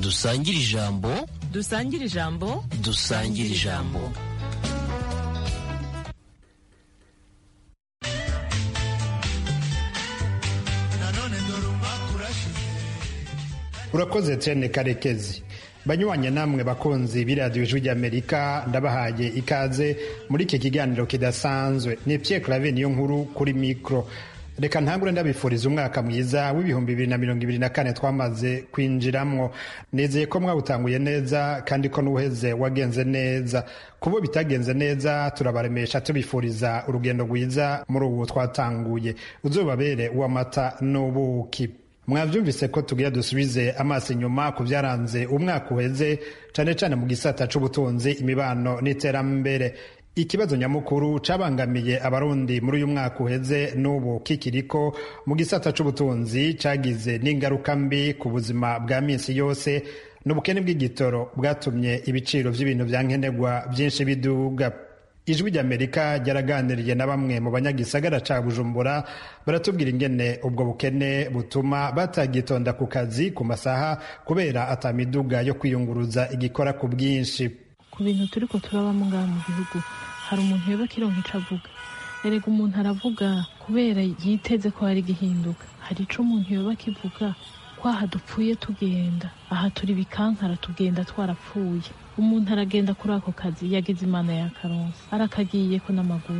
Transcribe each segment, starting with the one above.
dusangire ijambo dusangire ijambo dusangire ijambo urakoze tene karekezi banyuranye namwe bakunzi b'iradiyo ijwi ry'amerika ndabahaye ikaze muri iki kiganiro kidasanzwe ni Pierre clave niyo nkuru kuri mikoro reka ntangure ndabifuriza umwaka mwiza w'ibihumbi bibiri na mirongo ibiri na kane twamaze kwinjiramwo nizeye ko mwawutanguye neza kandi ko n'uwuheze wagenze neza kubo bitagenze neza turabaremesha tubifuriza urugendo rwiza muri ubu twatanguye uzobabere uw'amata n'ubuki mwavyumvise ko tugira dusubize amaso inyuma ku byaranze umwaka uheze cane cane mu gisata c'ubutunzi imibano n'iterambere ikibazo nyamukuru cabangamiye abarundi muri uyu mwaka uheze n'ubu kikiriko mu gisata c'ubutunzi cagize n'ingaruka mbi ku buzima bwa minsi yose n'ubukene bw'igitoro bwatumye ibiciro vy'ibintu vya nkenerwa vyinshi biduga ijwi ry'amerika ryaraganiriye na bamwe mu banyagisagara ca bujumbura baratubwira ingene ubwo bukene butuma batagitonda ku kazi ku masaha kubera atamiduga yo kwiyunguruza igikora ku bwinshi ku bintu turiko turabamo ngaha mu gihugu hari umuntu yoba kironka ico avuga erega umuntu aravuga kubera yiteze ko hari gihinduka hari ico umuntu yoba akivuga kwaha dupfuye tugenda aha turi bikankara tugenda twarapfuye umuntu aragenda kuri ako kazi yagize imana ya karonsi arakagiyeko n'amaguru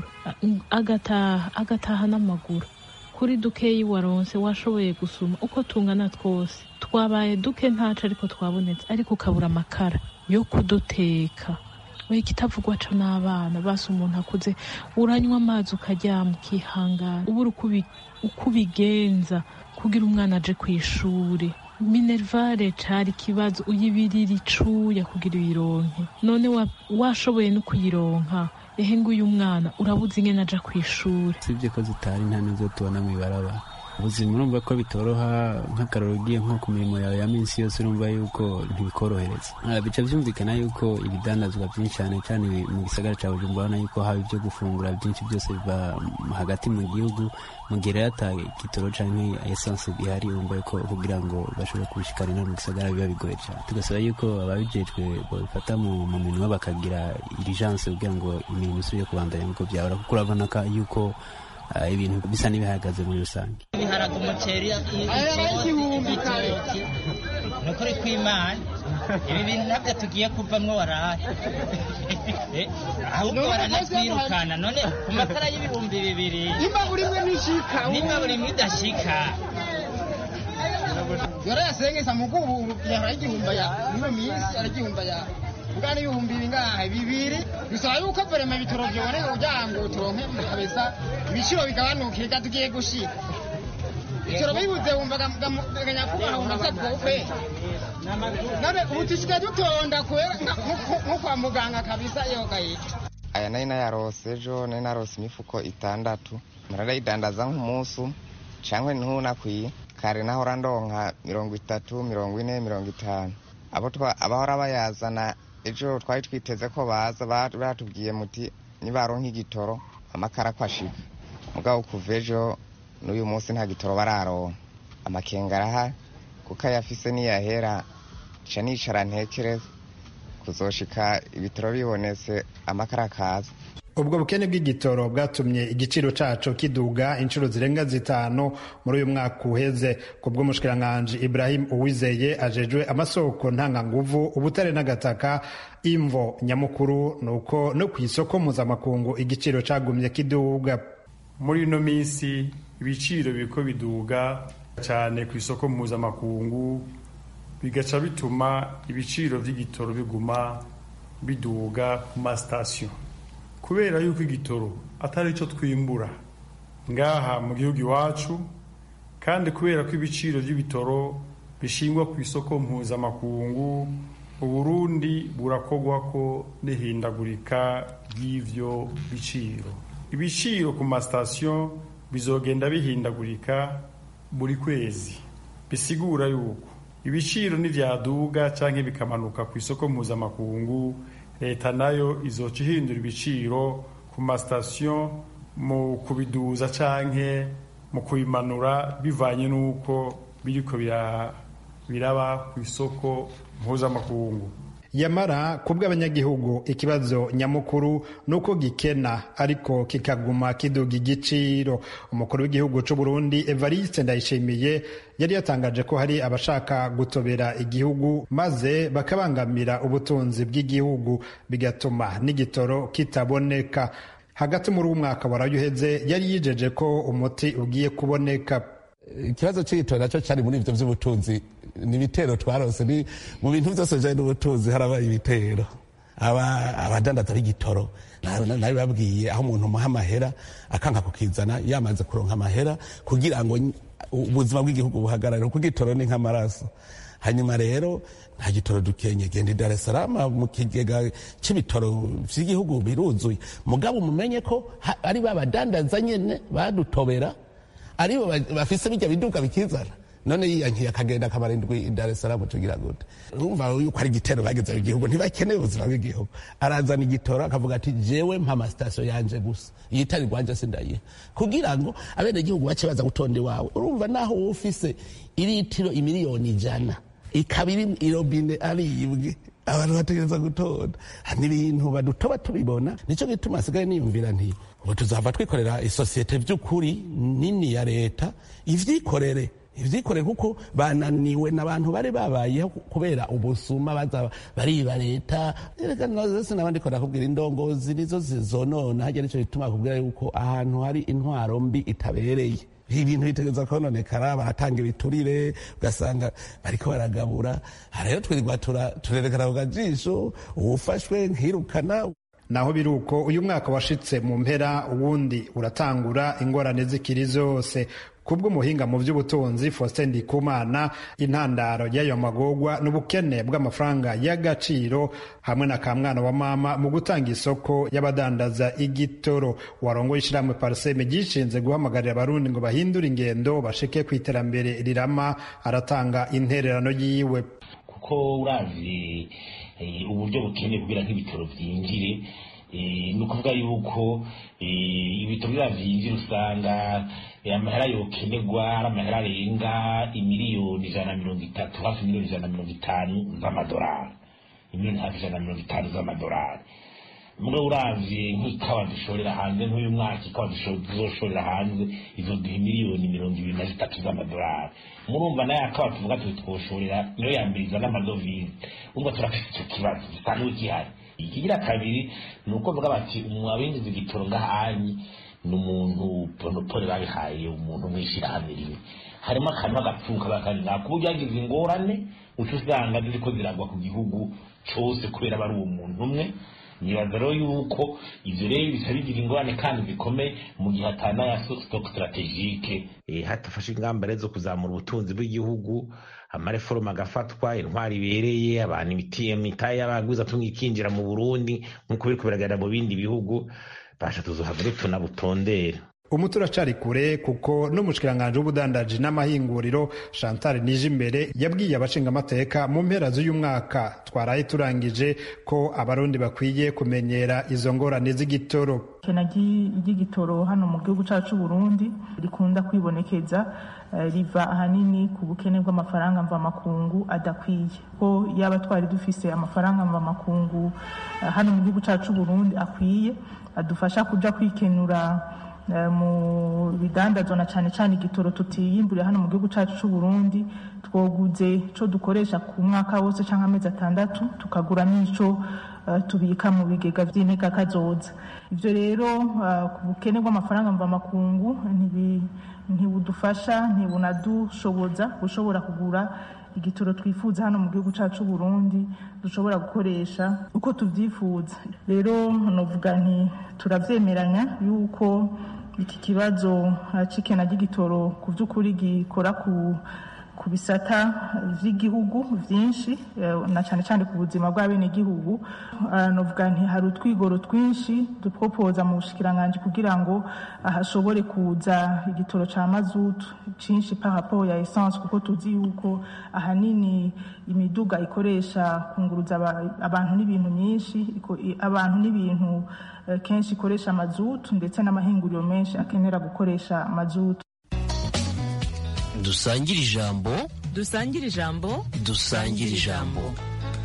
agataha agataha n'amaguru kuri dukeyi waronse washoboye gusuma uko tungana twose twabaye duke ntaco ariko twabonetse ariko ukabura amakara yo kuduteka we kitavugwa co n'abana basi umuntu akuze uranywa amazi ukaryama ukihangana ubura uko ubigenza kugira umwana aje kw'ishure minervare cari ikibazo uyibirira icuya kugira uyironke none washoboye no kuyironka ehe nguyu mwana urabuze ingene aja kw'ishure sivyo ko zitari nta nizo tubona mw'ibarabara ubuzima urumva ko bitoroha nk'akararo ugiye nko ku mirimo yawe ya minsi yose urumva yuko ntibikorohereza bica vyumvikana yuko ibidandazwa vyinshi cyane cyane mu gisagara ca bujumbura urabona yuko haba ivyo gufungura vyinshi byose biva hagati mu gihugu mu gihe rero ata gitoro canke esanse ihari urumva yuko kugira ngo bashobore kubishikanira mu gisagara biba bigoye cyane tugasaba yuko ababijejwe babifata mu minwe bakagira irijanse kugira ngo imirimo isubire kubandanya nk'uko vyahora kuko urabona yuko ibintu bisa n'ibihagaze muri rusange ibiharage umuceri igitoki ni ukuri kw'imana ibi bintu nabyo tugiye kuvamwo warahe ahubwo baranatwirukana none ku matara y'ibihumbi bibiri nimba buri mwe nishika nimba buri mwe idashika yorayasengesa mugubu yahora igihumba ya niyo minsi aragihumba ya bwana ibihumbi bingahe bibiri bisaba yuko verema ibitoro vyoboneka kugira ngo turonke kabisa ibiciro bigabanuke reka tugiye gushika ibitoro bibuze wumvaga nyakubahwa wumva bwokwe none ubu tusigaye dutonda kubera nko kwa muganga kabisa yogaye aya nari nayarose ejo nari narose imifuko itandatu nararayidandaza nk'umunsi cankwe ntunakwiye kare nahora ndonka mirongo itatu mirongo ine mirongo itanu abo abahora bayazana ejo twari twiteze ko baza batubwiye muti nibaronka igitoro amakara ko ashika mugabo kuva ejo n'uyu munsi nta gitoro bararonka amakenga arahari kuko ayafise niyahera ca nicara ntekereza kuzoshika ibitoro bibonetse amakara akaza ubwo bukene bw'igitoro bwatumye igiciro caco kiduga inshuro zirenga zitanu muri uyu mwaka uheze ku bw'umushikiranganji ibrahim uwizeye ajejwe amasoko ntanganguvu ubutare n'agataka imvo nyamukuru nuko no ku isoko mpuzamakungu igiciro cagumye kiduga muri ino minsi ibiciro biriko biduga cyane ku isoko mpuzamakungu bigaca bituma ibiciro vy'igitoro biguma biduga ku masitasiyo kubera yuko igitoro atari cyo twimbura ngaha mu gihugu iwacu kandi kubera ko ibiciro by'ibitoro bishingwa ku isoko mpuzamakungu uburundi burakogwa ko n'ihindagurika ry'ivyo biciro ibiciro ku masitasiyo bizogenda bihindagurika buri kwezi bisigura yuko ibiciro nivyaduga canke bikamanuka ku isoko mpuzamakungu leta nayo izoca ihindura ibiciro ku masitasiyo mu kubiduza canke mu kubimanura bivanye n'uko biriko biraba ku isoko mpuzamakungu yamara ku bw'abanyagihugu ikibazo nyamukuru ni uko gikena ariko kikaguma kiduga igiciro umukuru w'igihugu cy'u Burundi Evariste Ndayishimiye yari yatangaje ko hari abashaka gutobera igihugu maze bakabangamira ubutunzi bw'igihugu bigatuma n'igitoro kitaboneka hagati muri uwo mwaka waraye uheze yari yijeje ko umuti ugiye kuboneka ikibazo cy'igitoro nacyo cyari muri ibyo by'ubutunzi ni ibitero twarose ni mu bintu byose bijyanye n'ubutunzi harabaye ibitero abadandaza b'igitoro nawe babwiye aho umuntu umuha amahera akanga kukizana yamaze kuronka amahera kugira ngo ubuzima bw'igihugu buhagarare kuko igitoro ni nk'amaraso hanyuma rero nta gitoro dukenye genda i Dar es Salaam mu kigega cy'ibitoro by'igihugu biruzuye mugabo mumenye ko ari ba badandaza nyene badutobera aribo bafise bijya biduka bikizana none yiyankiye akagenda akamara indwi i Dar es Salaam tugira gute urumva yuko ari igitero bageze mu gihugu ntibakeneye ubuzima bw'igihugu arazana igitoro akavuga ati jewe mpa amasitasiyo yanje gusa yitari rwanje sindayiha kugira ngo abene gihugu bace baza gutonda iwawe urumva naho wowe ufise iritiro imiliyoni ijana ikaba iri irobine aribwe abantu bategereza gutonda n'ibintu badutoba tubibona nicyo gituma asigaye niyumvira nti ubu tuzava twikorera isosiyete by'ukuri nini ya leta ivyikorere ivyikorere kuko bananiwe n'abantu bari babayeho kubera ubusuma baza bariba leta sinaba ndiko ndakubwira indongozi nizo zizonona harya nico gituma kubwira yuko ahantu hari intwaro mbi itabereye ibintu bitegereza kononekara baratanga ibiturire ugasanga bariko baragabura rero twirirwa turerekana ku kajisho uwufashwe nkirukana naho biri uko uyu mwaka washitse mu mpera uwundi uratangura ingorane zikiri zose kubw'umuhinga mu by'ubutunzi Faustin Ndikumana intandaro y'ayo magogwa n'ubukene bw'amafaranga y'agaciro hamwe na kamwana wa mama mu gutanga isoko y'abadandaza igitoro warongoye ishyirahamwe parseme gishinze guhamagarira abarundi ngo bahindure ingendo bashike ku iterambere rirama aratanga intererano yiwe kuko uravye uburyo bukeneye kugira nk'ibitoro vyinjire ni ukuvuga yuko ibitoro bya vyinjira usanga amahera yokenerwa ari amahera arenga imiliyoni ijana na mirongo itatu hafi miliyoni ijana na mirongo itanu z'amadolari imiliyoni hafi ijana na mirongo itanu z'amadolari mugabo uravye nk'ikawa dushorera hanze nk'uyu mwaka ikawa tuzoshorera hanze izoduha miliyoni mirongo ibiri na zitatu z'amadolari murumva nayo akawa tuvuga tuti twoshorera niyo yambiriza n'amadovize urumva turafise ico kibazo gisanzwe gihari ikigira kabiri ni uko bavuga bati abinjiza igitoro ngahanyi ni umuntu ponopole babihaye umuntu mw'ishirahamwe rimwe harimo akantu agapfuka bakari nako uburyo yagize ingorane uca usanga ziriko ziragwa ku gihugu cose kubera bari uwo muntu umwe nibaza rero yuko ivyo rero bisa bigira ingorane kandi zikomeye mu gihe atana ya stock strategique hatafashe ingamba rero zo kuzamura ubutunzi bw'igihugu amareforoma agafatwa intwari ibereye abantu imitahe y'abaguza tumwe ikinjira mu burundi nk'uko biriko biragaragara mu bindi bihugu basha tuzohava tunabutondera umuti uracari kure kuko n'umushikiranganji w'ubudandaji n'amahinguriro chantal nijimbere yabwiye abashingamateka mu mpera z'uyu mwaka twaraye turangije ko abarundi bakwiye kumenyera izo ngorane z'igitoro ikena ry'igitoro hano mu gihugu cyacu Burundi rikunda kwibonekeza riva ahanini ku bukene bw'amafaranga mvamakungu adakwiye ko yaba twari dufise amafaranga mvamakungu hano mu gihugu cyacu Burundi akwiye adufasha kuja kwikenura mu bidandazwa na cyane cyane igitoro tutiyimburiye hano mu gihugu cyacu cy'u Burundi twoguze cyo dukoresha ku mwaka wose cyangwa amezi atandatu tukagura n'ico tubika mu bigega by'inteka kazoza ibyo rero ku bukene bw'amafaranga mvamakungu ntibudufasha ntibunadushoboza gushobora kugura igitoro twifuza hano mu gihugu cyacu Burundi dushobora gukoresha uko tubyifuza rero novuga nti turavyemeranya yuko iki kibazo cikena ry'igitoro ku by'ukuri gikora ku ku bisata vy'igihugu vyinshi na cyane cyane ku buzima bw'abenegihugu novuga nti hari utwigoro twinshi dupropoza mu bushikiranganji kugira ngo hashobore kuza igitoro ca mazutu cinshi par rapport ya essence kuko tuzi yuko ahanini imiduga ikoresha kunguruza abantu n'ibintu myinshi abantu n'ibintu kenshi ikoresha mazutu ndetse n'amahinguriro menshi akenera gukoresha mazutu dusangire ijambo dusangire ijambo dusangire ijambo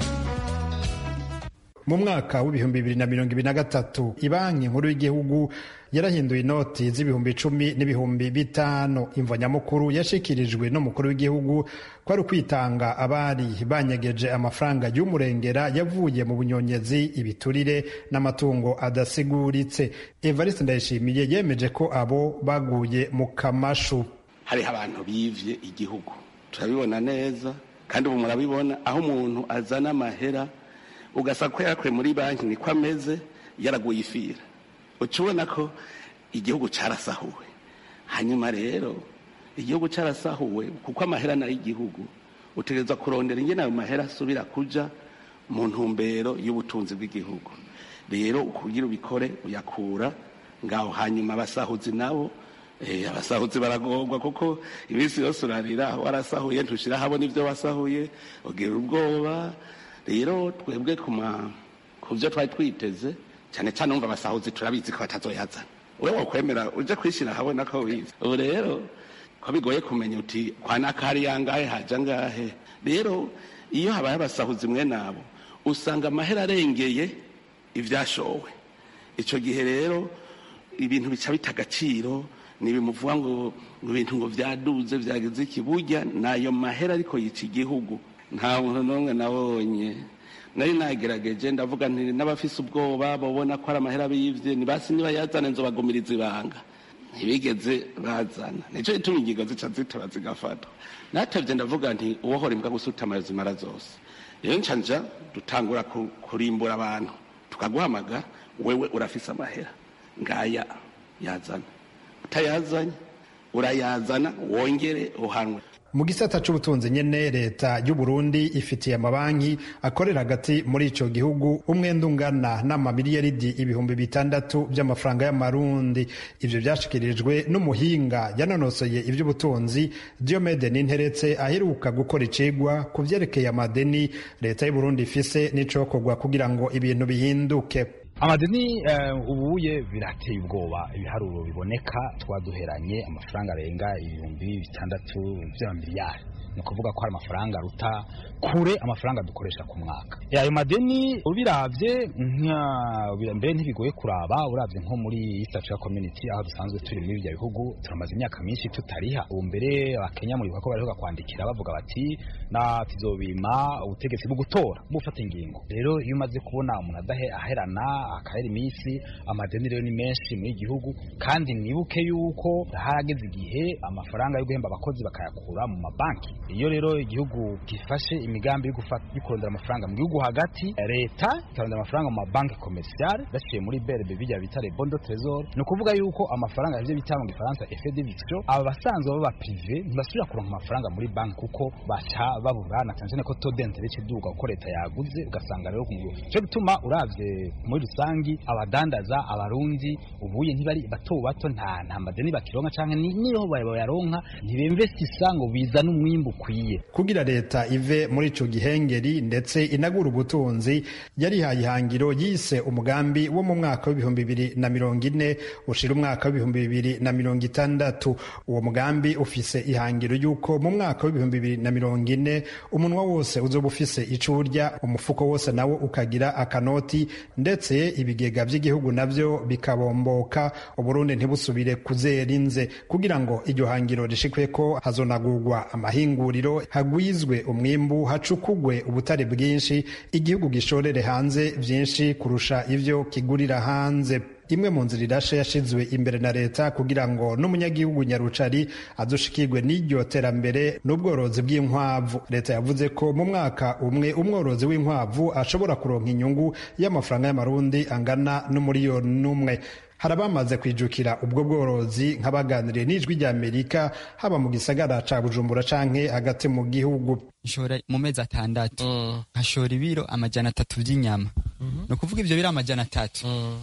mu mwaka w'ibihumbi bibiri na mirongo ibiri na gatatu ibanki nkuru y'igihugu yarahinduye inoti z'ibihumbi icumi n'ibihumbi bitanu imvo nyamukuru yashikirijwe n'umukuru w'igihugu ko ari ukwitanga abari banyegeje amafaranga y'umurengera yavuye mu bunyonyezi ibiturire n'amatungo adasiguritse evariste ndayishimiye yemeje ko abo baguye mu kamashu hariho abantu bivye igihugu turabibona neza kandi ubu murabibona aho umuntu azana amahera ugasanga ko yakuye muri banki niko ameze yaraguye ifira uca ubona ko igihugu cyarasahuwe hanyuma rero igihugu cyarasahuwe kuko amahera nayo igihugu utegereza kurondera ingene ayo mahera asubira kuja mu ntumbero y'ubutunzi bw'igihugu rero kugira ubikore uyakura ngaho hanyuma abasahuzi nabo abasahuzi baragorwa kuko iminsi yose urarira warasahuye ntushira habona ibyo wasahuye ugira ubwoba rero twebwe ku byo twari twiteze cyane cyane wumva abasahuzi turabizi ko batazoyazana we wakwemera uje kwishyira ahabona ko wize ubu rero ko bigoye kumenya uti kwa nakari yangahe haja ngahe rero iyo habaye abasahuzi mwe nabo usanga amahera arengeye ivyashowe ico gihe rero ibintu bica bita agaciro nibimuvuga ngo ibintu ngo vyaduze vyageze iki burya nayo mahera ariko yica igihugu nta muntu n'umwe nabonye nari nagerageje ndavuga nti n'abafise ubwoba babona ko ari amahera bivye nibasi niba yazana nzobagumiriza ibanga ntibigeze bazana nico gituma ingingo zica zitora zigafatwa natevye ndavuga nti uwohora imbwa gusuta amazimara zose rero nca nja dutangura kurimbura abantu tukaguhamagara wewe urafise amahera ngaya yazana utayazanye urayazana wongere uhanwe mu gisata c'ubutunzi nyene leta y'u Burundi ifitiye amabanki akorera hagati muri ico gihugu umwenda ungana n'amamiliyaridi ibihumbi bitandatu by'amafaranga y'amarundi ivyo vyashikirijwe n'umuhinga yanonosoye ivy'ubutunzi Diomede Ninteretse aheruka gukora icigwa ku vyerekeye amadeni leta y'u Burundi ifise n'icokorwa kugira ngo ibintu bihinduke amadeni ubuye birateye ubwoba ibiharuro biboneka twaduheranye amafaranga arenga ibihumbi bitandatu by'amamiliyari ni ukuvuga ko hari amafaranga aruta kure amafaranga dukoresha ku mwaka ayo madeni ubiravye mbere ntibigoye kuraba uravye nko muri East Africa Community aho dusanzwe turi muri ibyo bihugu turamaze imyaka myinshi tutariha ubu mbere abakenya muribuka ko bariho kwandikira bavuga bati na tuzobima ubutegetsi bwo gutora bufata ingingo rero iyo umaze kubona umuntu adahe aherana akahera iminsi amadeni rero ni menshi muri igihugu kandi mwibuke yuko harageze igihe amafaranga yo guhemba abakozi bakayakura mu mabanki iyo rero igihugu gifashe imigambi yo kurondera amafaranga mu gihugu hagati leta ikarondera amafaranga mu mabanki komerciale baciye muri BRB bijya bita les bons de trésor ni ukuvuga yuko amafaranga ivyo bita mu gifaransa effet de viction aba basanzwe baba privé ntibasubira kuronka amafaranga muri banki kuko baca babura na cyane ko taux d'intérêt kiduga kuko leta yaguze ugasanga rero cyo gituma uravye muri rusangi abadandaza abarundi ubuye ntibari bato bato nta nta madeni bakironka canke niyo bayaronka ntibinvestisa ngo bizana umwimbu ukwiye kugira leta ive muri ico gihengeri ndetse inagura ubutunzi yarihaye ihangiro yise umugambi wo mu mwaka w'ibihumbi bibiri na mirongo ine ushira umwaka w'ibihumbi bibiri na mirongo itandatu uwo mugambi ufise ihangiro y'uko mu mwaka w'ibihumbi bibiri na mirongo ine umunwa wose uzoba ufise ico urya umufuko wose nawo ukagira akanoti ndetse ibigega vy'igihugu navyo bikabomboka uburundi ntibusubire kuzera inze kugira ngo iryo hangiro rishikweko hazonagurwa amahinguriro hagwizwe umwimbu hacukugwe ubutare bwinshi igihugu gishorere hanze vyinshi kurusha ivyo kigurira hanze imwe mu nzira irashe yashizwe imbere na leta kugira ngo n'umunyagihugu nyarucari adushikirwe n'iryo terambere n'ubworozi bw'inkwavu leta yavuze ko mu mwaka umwe umworozi w'inkwavu ashobora kuronka inyungu y'amafaranga y'amarundi angana n'umuriyoni n'umwe hari abamaze kwijukira ubwo bworozi nk'abaganiriye n'ijwi rya amerika haba mu gisagara ca bujumbura canke hagati mu gihugu nshora mu mezi atandatu nkashora ibiro amajana atatu vy'inyama ni ukuvuga ivyo biro amajana atatu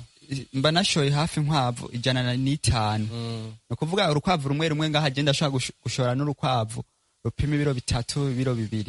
mba nashoye hafi inkwavu ijana n'itanu ni ukuvuga urukwavu rumwe rumwe ngaho agenda ashobora gushora n'urukwavu rupima ibiro bitatu ibiro bibiri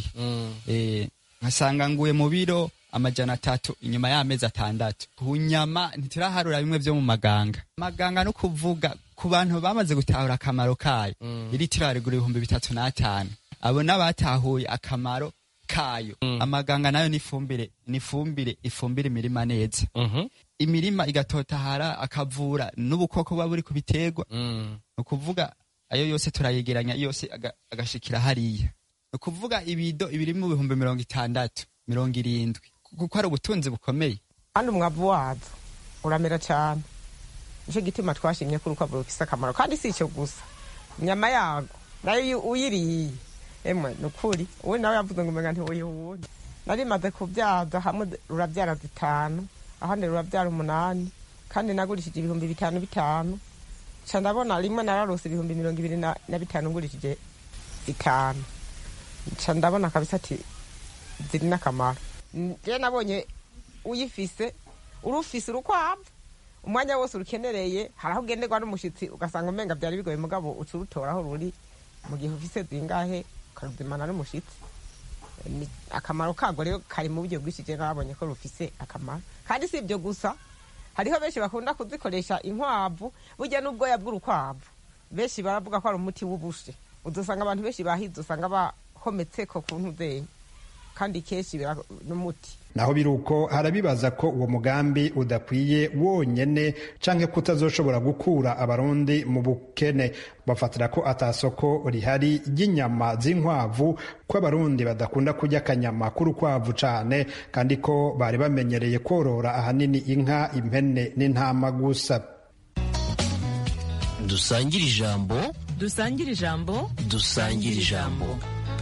nkasanga nguye mu biro amajana atatu inyuma y'amezi atandatu ku nyama ntituraharura bimwe vyo mu maganga maganga no kuvuga ku bantu bamaze gutahura akamaro kayo iritiro harigura ibihumbi bitatu n'atanu abo n'abatahuye akamaro kayo amaganga nayo ni ifumbire ni ifumbire ifumbira imirima neza imirima igatotahara akavura n'ubukoko buba buri ku biterwa ni ukuvuga ayo yose turayegeranya yose aga- agashikira hariya ni ukuvuga ibido ibiri mu bihumbi mirongo itandatu mirongo irindwi kuko ari ubutunzi bukomeye kandi umwavu wazo uramera cyane nicyo gituma twashimye ko urukwavu rufise akamaro kandi si icyo gusa inyama yago nayo iyo uyiriye emwe ni ukuri uwe nawe yavuze ngo umenga ntiwuyihunda nari maze kubyaza hamwe rurabyara zitanu ahandi rurabyara umunani kandi nagurishije ibihumbi bitanu bitanu ca ndabona rimwe nararose ibihumbi mirongo ibiri na na bitanu ngurishije bitanu ca ndabona kabisa ati ziri n'akamaro je nabonye uyifise urufise urukwavu umwanya wose urukenereye hari aho ugenderwa n'umushitsi ugasanga umenga byari bigoye mugabo uca urutora aho ruri mu gihe ufise zingahe ukaruzimana n'umushitsi Ni- akamaro kago rero kari mu buryo bwinshi je nabonye ko rufise akamaro kandi si ibyo gusa hariho benshi bakunda kuzikoresha inkwavu burya n'ubwoya bw'urukwavu benshi baravuga ko ari umuti w'ubushe udusanga abantu benshi bahize usanga bahometseko ku ntuzenye kandi kenshi bira- n'umuti naho biri uko harabibaza ko uwo mugambi udakwiye wonyene canke kutazoshobora gukura abarundi mu bukene bafatira ko atasoko rihari ry'inyama z'inkwavu ko abarundi badakunda kurya akanyama k'urukwavu cane kandi ko bari bamenyereye korora ahanini inka impene n'intama gusa dusangire ijambo dusangire ijambo dusangire ijambo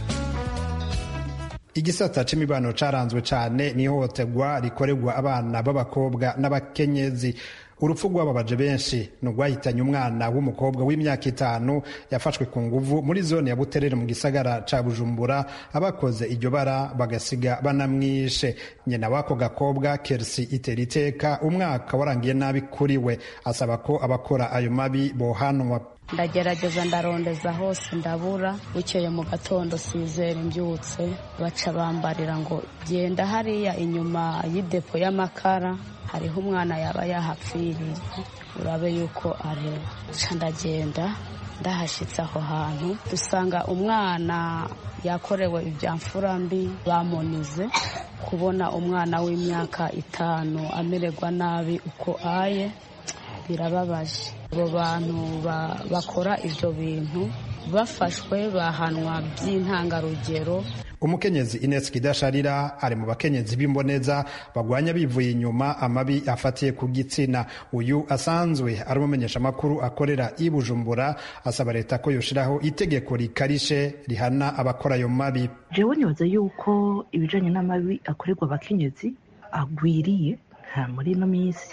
igisata c'imibano caranzwe cane n'ihohoterwa rikorerwa abana b'abakobwa n'abakenyezi urupfu rwababaje benshi ni urwahitanye umwana w'umukobwa w'imyaka itanu yafashwe ku nguvu muri zone ya buterere mu gisagara ca bujumbura abakoze iryo bara bagasiga banamwishe nyina w'ako gakobwa kersi itera iteka umwaka warangiye nabi kuri we asaba ko abakora ayo mabi bohanwa ndagerageza ndarondeza hose ndabura bukeye mu gatondo sizera imbyutse baca bambarira ngo genda hariya inyuma y'idepo y'amakara hariho umwana yaba yahapfiriye urabe yuko areba ca ndagenda ndahashyitse aho hantu dusanga umwana yakorewe ibya mfura mbi bamunize kubona umwana w'imyaka itanu amererwa nabi uko aye birababaje abo bantu ba- bakora ibyo bintu bafashwe bahanwa by'intangarugero umukenyezi ines kidasharira ari mu bakenyezi b'imboneza bagwanya bivuye inyuma amabi afatiye ku gitsina uyu asanzwe ari umumenyesha amakuru akorera i bujumbura asaba leta ko yoshiraho itegeko rikarishe rihana abakora ayo mabi jewe nibaza yuko ibijanye n'amabi akorerwa abakenyezi agwiriye nta muri ino minsi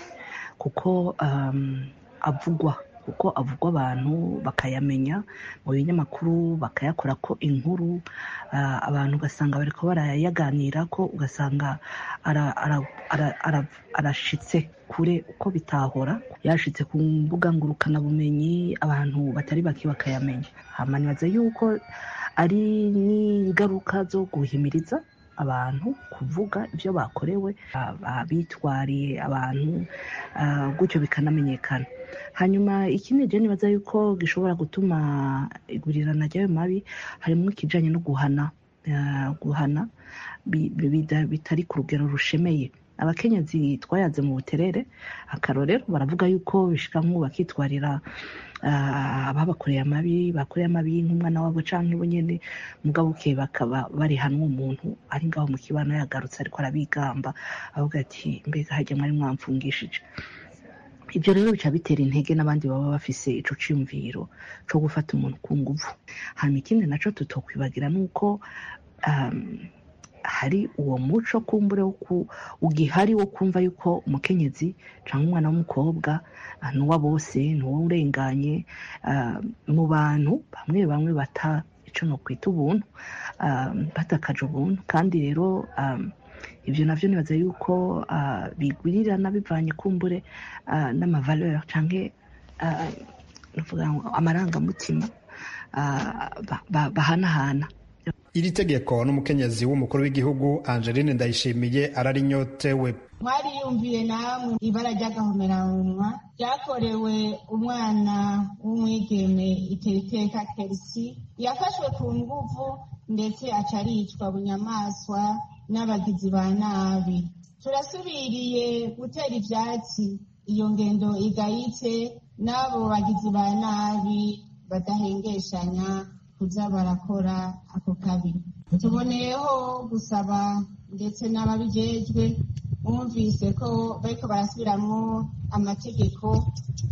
kuko um, avugwa kuko avugwa abantu bakayamenya mu binyamakuru bakayakora ko inkuru uh, abantu ugasanga bariko barayaganira ko ugasanga ara- ara- ara- ara- arashitse kure uko bitahora yashitse ku mbuga ngurukanabumenyi abantu batari bake bakayamenya hama nibaza yuko ari n'ingaruka zo guhimiriza abantu kuvuga ibyo bakorewe abitwariye abantu ah, gutyo bikanamenyekana hanyuma ikindi je nibaza yuko gishobora gutuma igurirana ry'ayo mabi harimo ikijanye no guhana ah, guhana bi- bi- bida- bitari ku rugero rushemeye abakenyezi twayaze mu buterere akarorero baravuga yuko bishika nk'ubu bakitwarira ah, ababakoreye amabi bakoreye amabi nk'umwana wabo canke bo nyene mugabo buke bakaba bari hanwe umuntu ari ngaho mu kibano yagarutse ariko arabigamba avuga ati mbega harya mwari mwamfungishije ibyo rero bica bitera intege n'abandi baba bafise ico ciyumviro co gufata umuntu ku nguvu hanyuma ikindi naco tutokwibagira nuko um, hari uwo muco kumbure wo ku- ugihari wo kumva yuko umukenyezi cyangwa umwana w'umukobwa ah, ni uwa bose ni uwo urenganye ah, mu bantu bamwe bamwe bata ico no kwita ubuntu ah, batakaje ubuntu kandi rero ah, ibyo navyo nibaza yuko ah, bigwirirana bivanye kumbure ah, n'amavaleur canke ah, nuvuga ngo amarangamutima ah, ba- ba- bahanahana iri tegeko n'umukenyezi w'umukuru w'igihugu angeline ndayishimiye ararinyotewe mwariyumviye namwe ibara ry'agahomeranwa ryakorewe umwana w'umwigeme iteriteka kerisi yafashwe ku nguvu ndetse aca aricwa bunyamaswa n'abagizi ba nabi turasubiriye gutera ivyatsi iyo ngendo igayitse n'abo bagizi ba nabi badahengeshanya kuza barakora ako kabi tuboneyeho gusaba ndetse n'ababijejwe bumvise ko bariko barasubiramwo amategeko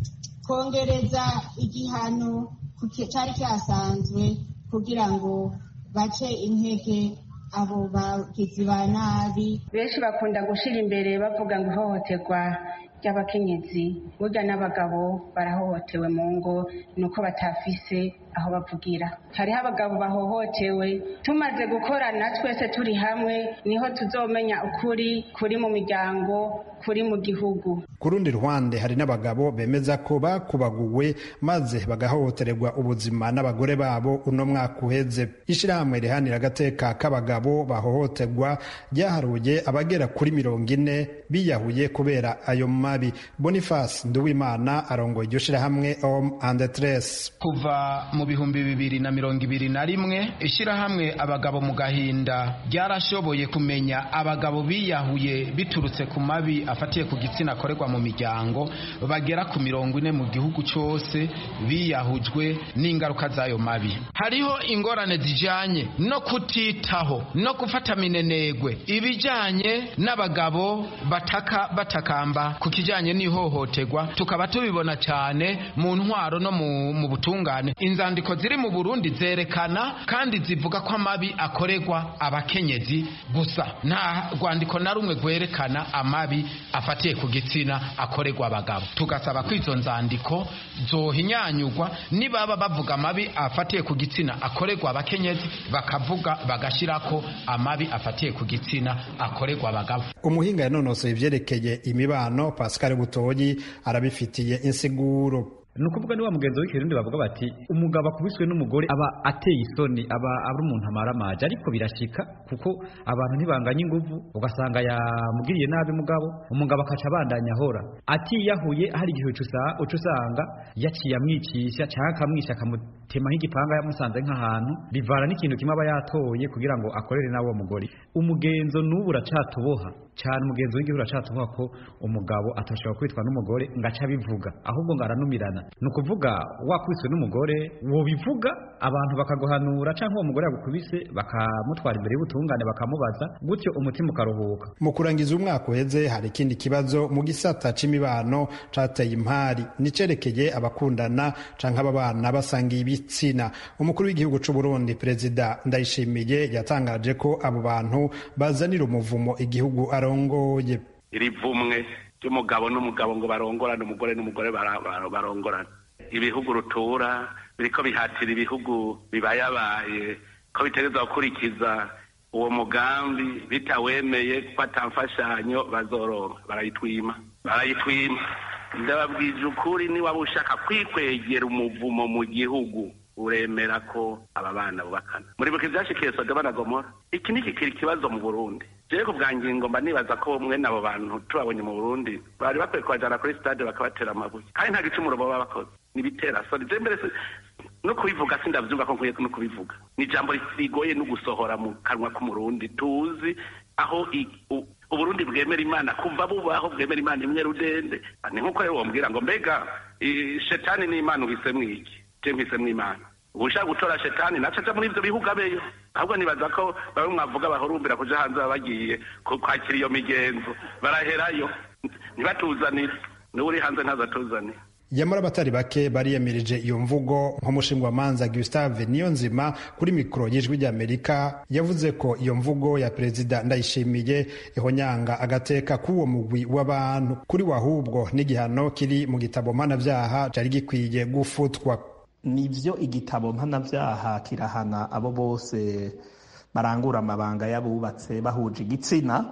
kongereza igihano cari cyasanzwe kugira ngo bace intege abo bagizi ba nabi benshi bakunda gushira imbere bavuga ngo ihohoterwa ry'abakenyezi burya n'abagabo barahohotewe mu ngo ni uko batafise aho bavugira hariho abagabo bahohotewe tumaze gukorana twese turi hamwe niho tuzomenya ukuri kuri mu miryango kuri mu gihugu ku rundi ruhande hari n'abagabo bemeza ko bakubaguwe maze bagahohotererwa ubuzima n'abagore babo uno mwaka uheze ishyirahamwe rihanira agateka k'abagabo bahohoterwa ryaharuye abagera kuri mirongo ine biyahuye kubera ayo mabi boniface nduwimana arongoye iryo shyirahamwe om and tres kuva mu bihumbi bibiri na mirongo ibiri na rimwe ishyirahamwe abagabo mu gahinda ryarashoboye kumenya abagabo biyahuye biturutse ku mabi afatiye ku gitsina akorerwa mu miryango bagera ku mirongo ine mu gihugu cyose biyahujwe n'ingaruka z'ayo mabi hariho ingorane zijyanye no kutitaho no gufata minenegwe ibijyanye n'abagabo bataka batakamba ku kijyanye n'ihohoterwa tukaba tubibona cyane mu ntwaro no mu butungane inzandiko ziri mu burundi zerekana kandi zivuga ko amabi akorerwa abakenyezi gusa nta rwandiko na rumwe rwerekana amabi afatiye ku gitsina akorerwa abagabo tugasaba ko izo nzandiko zohinyanyurwa nibaba bavuga amabi afatiye ku gitsina akorerwa abakenyezi bakavuga bagashyirako amabi afatiye ku gitsina akorerwa abagabo umuhinga yanonosoye ibyerekeye imibano pascal butoyi arabifitiye insiguro ni ukuvuga ni wa mugenzi w'ikirundi bavuga bati umugabo akubiswe n'umugore aba ateye isoni aba ari umuntu amara amaji ariko birashika kuko abantu ntibanganya inguvu ugasanga yamugiriye nabi mugabo umugabo akaca abandanya ahora atiyahuye hari igihe uca usanga yaciye amwicisha cyangwa akamwisha akamutema nk'igipanga yamusanze nk'ahantu bivana n'ikintu kimwe aba yatoye kugira ngo akorere n'uwo mugore umugenzo n'ubu uracatuboha cyane umugenzi w'igihugu uracatuboha ko umugabo atashobora kwitwa n'umugore ngo ace abivuga ahubwo ngo aranumirana ni ukuvuga wakubiswe n'umugore wobivuga abantu bakaguhanura cyangwa uwo mugore yagukubise bakamutwara imbere y'ubutungane bakamubaza gutyo umutima ukaruhuka mu kurangiza umwaka uheze hari ikindi kibazo mu gisata c'imibano cateye impari nicerekeye abakundana canke ababana basangiye ibitsina umukuru w'igihugu c'u Burundi perezida Ndayishimiye yatangaje ko abo bantu bazanira umuvumo igihugu arongoye iri vumwe ry'umugabo n'umugabo ngo barongorane umugore n'umugore barongorane ibihugu rutura biriko bihatira ibihugu bibayabaye ko bitegereza gukurikiza uwo mugambi bitawemeye ko atamfashanyo bazoronka barayitwima barayitwima ndababwije ukuri niwaba ushaka kwikwegera umuvumo mu gihugu uremera ko aba bana bubakana muri buke byashikiye sodoma na gomora iki ni kikiri ikibazo mu burundi jewe ku bwa ngingo mba nibaza ko mwene abo bantu tubabonye mu burundi bari bakwiye kubajana kuri stade bakabatera amabuye kandi nta gicumuro baba bakoze nibitera soni je mbere no kubivuga sindavyumva ko nkwiye no kubivuga ni ijambo rigoye no gusohora mu kanwa k'umurundi tuzi aho uburundi bwemera imana kuva bubaho bwemera imana imwe rudende ni nk'uko rero wombwira ngo mbega shetani n'imana uhisemwo iki je mpisemwo imana ushaka gutora shetani naco aja muri ivyo bihugu abeyo ahubwo nibaza ko bamwe mwavuga bahurumbira kuja hanze baba bagiye kwakira iyo migenzo baraherayo ntibatuzanire niwe uri hanze ntazatuzanire yamara abatari bake bariyemirije iyo mvugo nk'umushingwamanza Gustave Niyonzima kuri mikoro y'ijwi ry'Amerika yavuze ko iyo mvugo ya perezida Ndayishimiye ihonyanga agateka k'uwo mugwi w'abantu kuri wahubwo n'igihano kiri mu gitabo mpanavyaha cari gikwiye gufutwa nivyo igitabo mpanavyaha kirahana abo bose barangura amabanga y'abubatse bahuje igitsina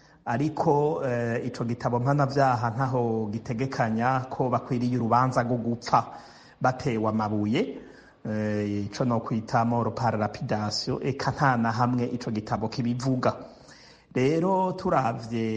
ariko ico gitabo mpanavyaha ntaho gitegekanya ko bakwiriye urubanza rwo gupfa batewe amabuye ico no kwita moro par lapidation eka nta na hamwe ico gitabo kibivuga rero turavye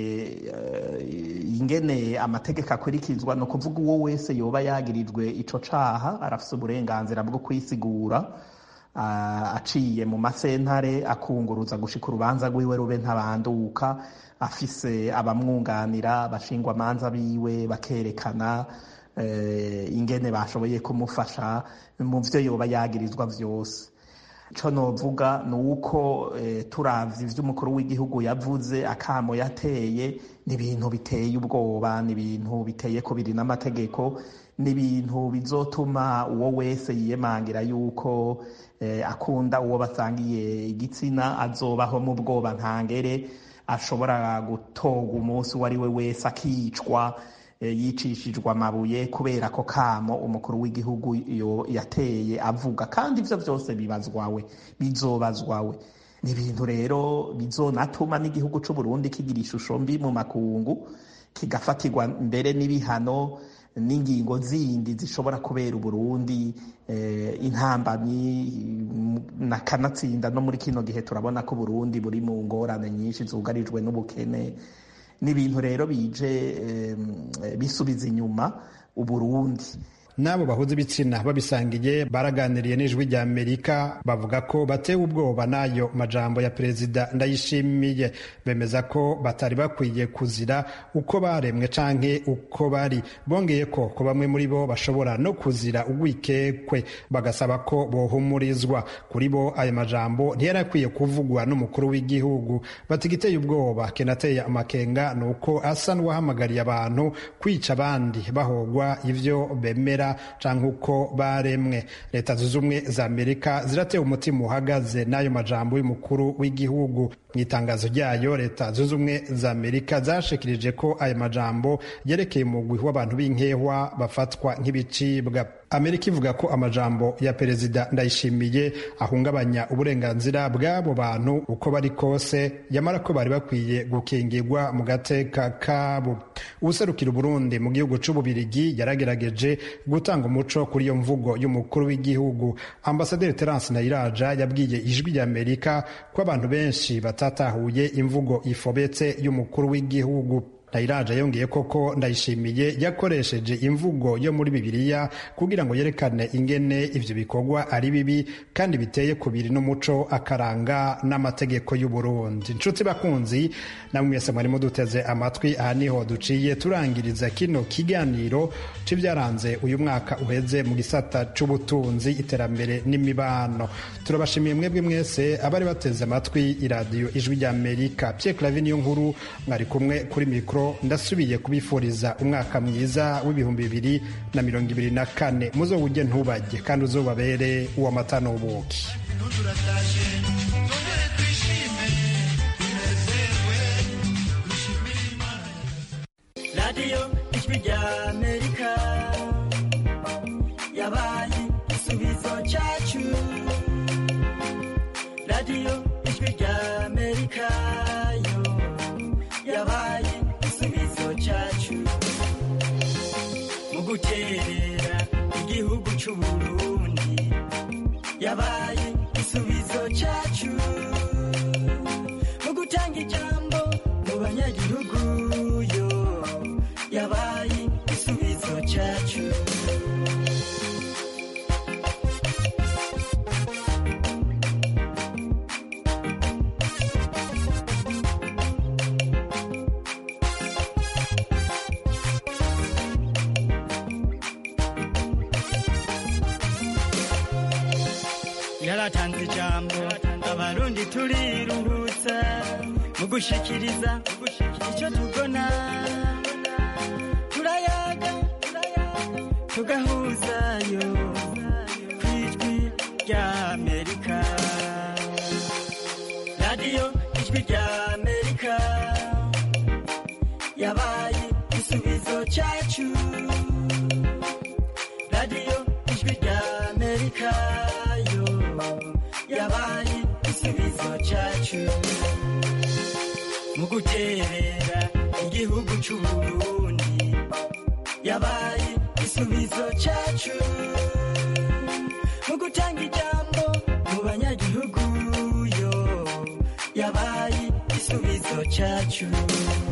ingene amategeko akurikizwa no kuvuga uwo wese yoba yagirijwe ico caha arafise uburenganzira bwo kwisigura aciye mu masentare akunguruza gushika urubanza rwiwe rube ntabanduka afise abamwunganira abashingwa amanza biwe bakerekana ingene bashoboye kumufasha mu vyo yoba yagirizwa vyose ico novuga ni uko turavye ivyo umukuru w'igihugu yavuze akamo yateye ni ibintu biteye ubwoba ni ibintu biteye kubiri n'amategeko ni ibintu bizotuma uwo wese yiyemangira yuko akunda uwo basangiye igitsina azobaho mu bwoba ntangere ashobora gutorwa umunsi uwo ari we wese akicwa yicishijwe amabuye kubera ko kamo umukuru w'igihugu yateye avuga kandi ibyo byose bibazwawe bizobazwawe ni ibintu rero bizonatuma n'igihugu cy'u Burundi kigira ishusho mbi mu makungu kigafatirwa mbere n'ibihano n'ingingo zindi zishobora kubera uburundi intambamyi nakanatsinda no muri kino gihe turabona ko uburundi buri mu ngorane nyinshi zugarijwe n'ubukene n'ibintu rero bije bisubiza inyuma uburundi n'abo bahuza ibitsina babisangiye baraganiriye n'ijwi rya amerika bavuga ko batewe ubwoba n'ayo majambo ya perezida ndayishimiye bemeza ko batari bakwiye kuzira uko baremwe canke uko bari bongeye ko ko bamwe muri bo bashobora no kuzira ugwikekwe bagasaba ko bohumurizwa kuri bo ayo majambo ntiyari akwiye kuvugwa n'umukuru w'igihugu bati igiteye ubwoba kinateye amakenga ni uko asa n'uwahamagariye abantu kwica abandi bahogwa ivyo bemera canke uko baremwe leta zunze ubumwe za amerika ziratewe umutima uhagaze n'ayo majambo y'umukuru w'igihugu mu itangazo ryayo leta zunze ubumwe za amerika zashikirije ko ayo majambo yerekeye umugwi w'abantu b'inkehwa bafatwa nk'ibicibwa amerika ivuga ko amajambo ya perezida ndayishimiye ahungabanya uburenganzira bw'abo bantu uko bari kose yamara ko bari bakwiye gukingirwa mu gateka kabo uwuserukira uburundi mu gihugu c'ububirigi yaragerageje gutanga umuco kuri iyo mvugo y'umukuru w'igihugu ambasaderi terence nayiraja yabwiye ijwi rya amerika ko abantu benshi batatahuye imvugo ifobetse y'umukuru w'igihugu Ndayiraja yongeye koko ndayishimiye yakoresheje imvugo yo muri bibiliya kugira ngo yerekane ingene ivyo bikorwa ari bibi kandi biteye kubiri n'umuco akaranga n'amategeko y'u Burundi inshuti bakunzi namwe mwese mwari muduteze amatwi aha niho duciye turangiriza kino kiganiro c'ivyaranze uyu mwaka uheze mu gisata c'ubutunzi iterambere n'imibano turabashimiye mwebwe mwese abari bateze amatwi iradiyo ijwi rya Amerika Pierre Claver niyo nkuru mwari kumwe kuri mikro ndasubiye kubifuriza umwaka mwiza w'ibihumbi bibiri na mirongo ibiri na kane muzowujye ntubajye kandi uzobabere uw'amata n'ubuki radiyo ijwi rya amerika yabaye igisubizo cyacu radiyo ijwi rya amerika yo yabaye igisubizo cyacu mu guterera igihugu cy'uburundi yabaye igisubizo cyacu mu gutanga ijambo mu banyagihugu yo yabaye igisubizo cyacu yaratanze ijambo abarundi turiruhutsa mu gushikiriza icyo tubona turayaga tugahuzayo ku ijwi rya amerika radiyo ijwi rya amerika yabaye igisubizo cyacu radiyo ijwi rya amerika yo yabaye igisubizo cyacu mu guterera igihugu cy'uburundi yabaye igisubizo cyacu mu gutanga ijambo mu banyagihugu yo yabaye igisubizo cyacu